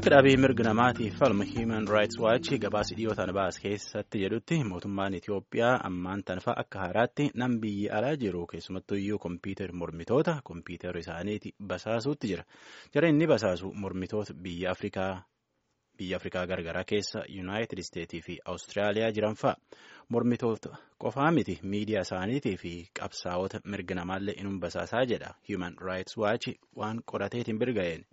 Akka dhaabii mirga namaatiif falmu Human Rights Watch gabaasa dhiyootaan baase keessatti jedhutti mootummaan Itoophiyaa ammaan tanfa akka haaraatti nam biyyi alaa jiru keessumattuu iyyuu kompiitar mormitoota kompiitara isaaniiti basaasuutti jira. Jara inni basaasu mormitoota biyya Afrikaa biyya Afrikaa gargaraa keessa Yuunaayitid Isteetii fi Awustiraaliyaa jiran fa'a. Mormitoota qofaa miti miidiyaa isaaniitii fi qabsaa'ota mirga namaallee inum basaasaa jedha Human Rights Watch waan qorateetiin birga'een.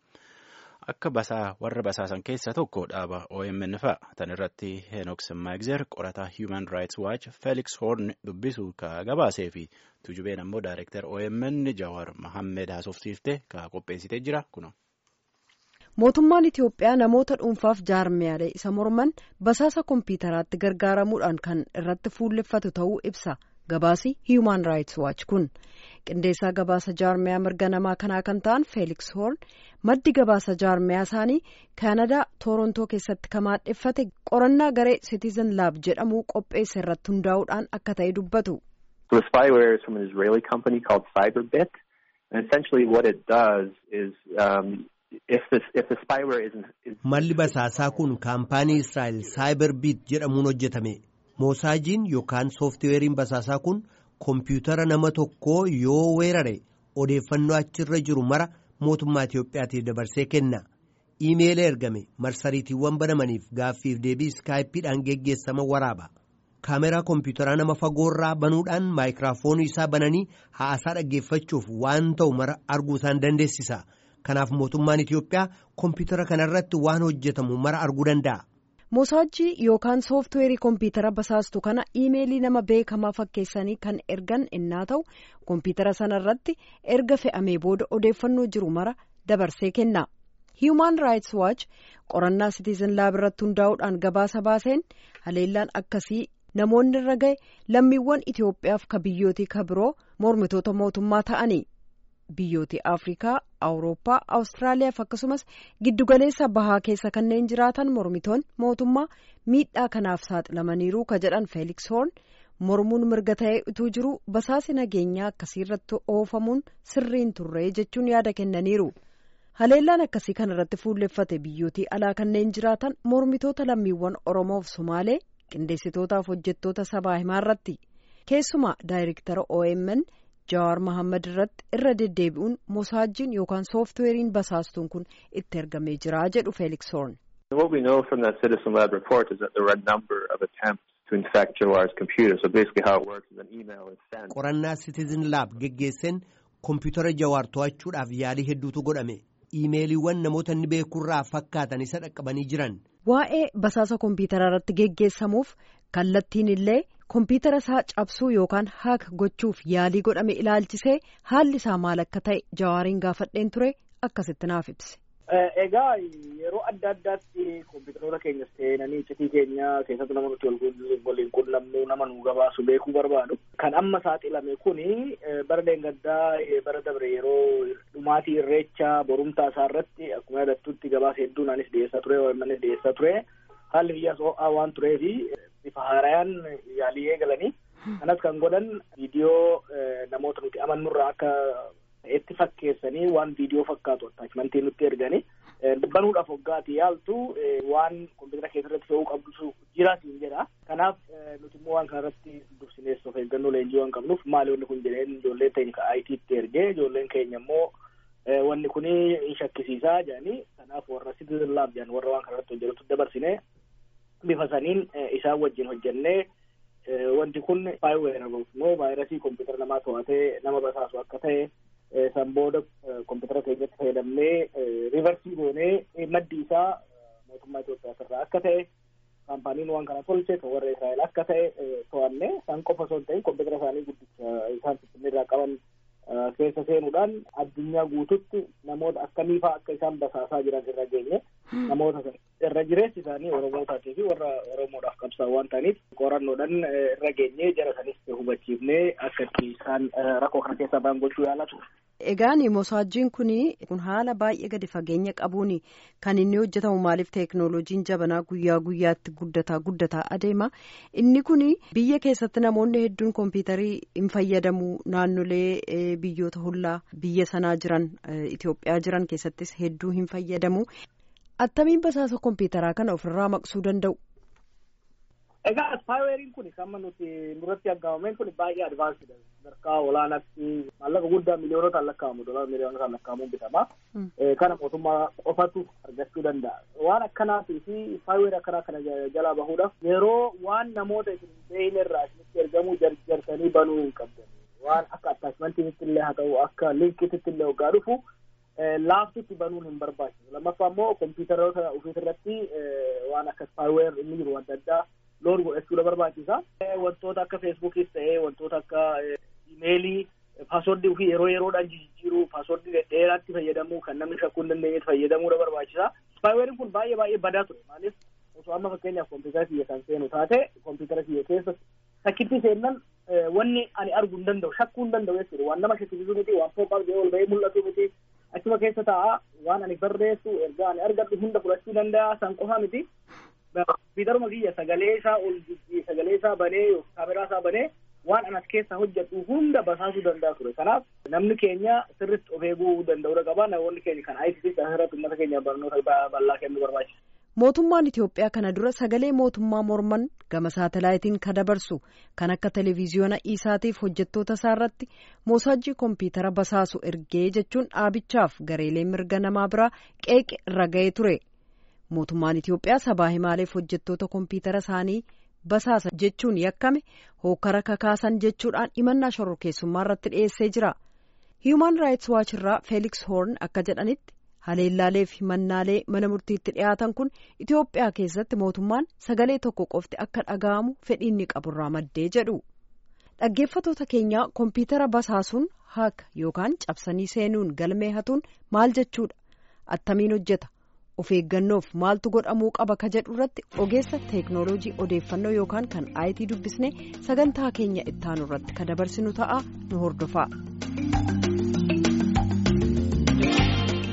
Akka basaa warra basaasan keessaa tokko dhaaba OMN fa'a. Tan irratti Henook Semmaagzer qorataa Human Rights Watch Felix Horn dubbisu ka gabaasee fi tujubeen ammoo Daayirektar OMN Jawar Mahammed haasofsiiftee ka qopheessitee jira kuno. Mootummaan Itoophiyaa namoota dhuunfaaf jaarmiyaalee isa morman basaasa kompiitaraatti gargaaramuudhaan kan irratti fuulleffatu ta'uu ibsa. Gabaasi Human Rights Watch kun qindeessaa gabaasa jaarmiyaa mirga namaa kanaa kan ta'an Felix Horn maddi gabaasa jaarmiyaa isaanii Kaanadaa Toorontoo keessatti kan maadheffate qorannaa garee Citizen Lab jedhamu qopheesse irratti hundaa'uudhaan akka ta'e dubbatu. The spyware is from an Israeli company called Cyberbit and essentially what it does is um, if the, if the spyware isn't... Malli basaasaa kun kaampaanii Israa'el Cyberbit jedhamuun hojjetame. Moosaajiin yookaan sooftiweeriin basaasaa kun kompiitara nama tokkoo yoo weerare odeeffannoo achirra jiru mara mootummaa Itoophiyaatiif dabarsee kenna. Iimeela ergame marsariitiiwwan banamaniif gaaffiif deebii iskaayippiidhaan geggeessama waraaba. Kaameraa kompiitaraa nama fagoorraa banuudhaan maayikiraafoonii isaa bananii haasaa dhaggeeffachuuf waan ta'u mara arguu isaan dandeessisa. Kanaaf mootummaan Itoophiyaa kompiitara kanarratti waan hojjetamu mara arguu danda'a. Mosaajii yookaan sooftiweerii kompiitara basaastu kana iimeelii nama beekamaa fakkeessanii kan ergan innaa ta'u kompiitara sanarratti erga fe'amee booda odeeffannoo jiru mara dabarsee kenna. Human Rights Watch qorannaa Citizen Lab irratti hundaa'uudhaan gabaasa baaseen haleellaan akkasii namoonni irra gahe lammiiwwan Itoophiyaaf ka biyyootii ka biroo mormitoota mootummaa ta'anii. Biyyooti Afrikaa, Awurooppaa, Awustiraaliyaaf akkasumas giddugaleessa bahaa keessa kanneen jiraatan mormitoonni mootummaa miidhaa kanaaf saaxilamaniiru ka jedhan Felix Horn mormuun mirga ta'ee utuu jiru basaasi nageenyaa akkasiirratti oofamuun sirriin turree jechuun yaada kennaniiru. Haleellaan akkasii kanarratti fuulleffate biyyootii alaa kanneen jiraatan mormitoota lammiiwwan Oromoof Somaalee qindeessitootaaf hojjettoota sabaa himaa irratti keessumaa daayirektara OMN. Jawaar Mohaammed irratti irra deddeebi'uun mosaajjiin yookaan sooftiweeriin basaastuun kun itti ergamee jira jedhu Felix Horn. What we know from that Citizen Lab report is that there were a number of attempts to infect Jawaar's computer. So basically how it works is an email is sent. Qorannaa Citizen Lab geggeesseen kompiitara Jawaar to'achuudhaaf yaalii hedduutu godhame. Iimeeliiwwan namoota inni beekurraa fakkaatan isa dhaqqabanii jiran. Waa'ee basaasa kompiitara irratti geggeessamuuf kallattiin illee kompiitara isaa cabsuu yookaan haak gochuuf yaalii godhame ilaalchisee haalli isaa maal akka ta'e jawaariin gaafadheen ture akkasitti naaf ibse. Egaa yeroo adda addaatti kompiitaroota keenya seenanii iccitii keenya keessatti nama nuti waliin qunnamnu nama nu gabaasu beekuu barbaadu. Kan amma saaxilame kuni bara deengaddaa bara dabre yeroo dhumaatii irreecha borumtaa isaa irratti akkuma yaadattutti gabaasa hedduun anis dhiyeessaa ture OMNs dhiyeessaa ture. Haalli biyyaas ho'aa waan tureefi bifa haarayaan yaalii eegalanii kanas kan godhan viidiyoo namoota nuti amannurraa akka itti fakkeessanii waan viidiyoo fakkaatu attaachimantii nutti erganii banuudhaaf hoggaati yaaltu waan kompiitara keessarratti fe'uu qabdu jira siin jedha kanaaf nuti immoo waan kanarratti dursinees of eeggannoo leenjii waan qabnuuf maali wanni kun jedheen ijoolleen teenya ka IT ergee ijoolleen keenya immoo wanni kun in shakkisiisaa jedhanii kanaaf warra Citizen Lab jedhan warra waan kanarratti hojjetutti dabarsine bifa saniin isaan wajjin hojjennee wanti kun spyware immoo vaayirasii kompiitara namaa to'atee nama basaasu akka ta'e san booda kompiitara keenyatti fayyadamnee riivarsii goonee maddi isaa mootummaa Itoophiyaa irraa akka ta'e kaampaaniin waan kana tolche kan warra Israa'el akka ta'e to'anne san qofa osoo hin ta'in kompiitara isaanii guddicha isaan finfinneerraa qaban keessa seenuudhaan addunyaa guututti namoota akkamii fa'aa akka isaan basaasaa jiran irra geenye namoota irra jireessi isaanii oromootaati fi warra oromoodhaaf qabsaan waan ta'aniif qorannoodhaan irra geenye jara sanis hubachiifnee akka itti isaan rakkoo kana keessaa ba'an gochuu yaalatu. Egaan mosaajjiin kun kun haala baay'ee gadi fageenya qabuun kan inni hojjetamu maaliif teeknooloojiin jabanaa guyyaa guyyaatti guddataa guddataa adeema inni kun biyya keessatti namoonni hedduun kompiitarii hin fayyadamu naannolee biyyoota hollaa biyya sanaa jiran Itoophiyaa jiran keessattis hedduu hin fayyadamu. attamiin basaasa kompiitaraa kana ofirraa maqsuu danda'u. Egaa spaayiweeriin kun kan nuti nurratti argamameen kun baay'ee advaansidha. Sadarkaa olaanaatti maallaqa guddaa miliyoonota lakkaa'amu dolar miliyoonota lakkaa'amuun bitama. Kana mootummaa qofatu argachuu danda'a. Waan akkanaatii fi spaayiweerii akkanaa kana jalaa bahuudhaaf yeroo waan namoota isin beeyne irraa isinitti ergamuu jarjarsanii banuu hin qabdan. Waan akka attaachimantiitti illee haa ta'u akka liinkiitti illee hoggaa dhufu laaftutti banuun hin barbaachisu. Lammaffaa immoo kompiitaroota ofiisirratti waan akka spaayiweer inni jiru adda addaa loon godhachuudha barbaachisa. Wantoota akka feesbuukis ta'ee wantoota akka imeelii paaswordii ofii yeroo yeroodhaan jijjiiruu paaswordii dheeraatti fayyadamuu kan namni shakkuu hin dandeenyetti fayyadamuudha barbaachisa. Spaayiweeriin kun baay'ee baay'ee badaa ture maaliif osoo amma fakkeenyaaf kompiitara kiyya kan seenu taate kompiitara kiyya keessa sakkitti seennan wanni ani arguu hin danda'u shakkuu hin danda'u jechuudha waan nama shakkisiisuu miti waan poopaaf jedhee ol bahee mul'atu miti achuma keessa taa'a waan ani barreessu ergaa ani argadhu hunda fudhachuu danda'a san qofa miti. kompiitaruma kiyya sagalee isaa ol sagalee isaa banee kaameraa isaa banee waan anas keessa hojjedhu hunda basaasuu danda'a ture kanaaf namni keenya sirritti of eeguu danda'uudha qaba namoonni keenya kan ICT asirratti uummata keenya barnoota bal'aa kennuu barbaachisa. Mootummaan Itoophiyaa kana dura sagalee mootummaa morman gama saatalaayitiin kan dabarsu kan akka televiziyoona isaatiif hojjettoota isaarratti moosaajii kompiitara basaasu ergee jechuun dhaabichaaf gareelee mirga namaa biraa qeeqe irra ga'ee ture. mootummaan Itoophiyaa sabaa himaaleef hojjettoota kompiitara isaanii basaasa jechuun yakkame hookara kakaasan jechuudhaan himannaa shororkeessummaa irratti dhiyeessee jira. Human Rights Watch irraa Felix Horn akka jedhanitti haleellaalee fi himannaalee mana murtiitti dhiyaatan kun Itoophiyaa keessatti mootummaan sagalee tokko qofti akka dhaga'amu fedhiinni qaburraa maddee jedhu. Dhaggeeffatoota keenyaa kompiitara basaasuun haaka yookaan cabsanii seenuun galmee hatuun maal jechuudha? Attamiin hojjeta? of eeggannoof maaltu godhamuu qaba ka jedhu irratti ogeessa teeknooloojii odeeffannoo yookaan kan IT dubbisnee sagantaa keenya ittaanu irratti ka dabarsinu ta'a nu hordofaa.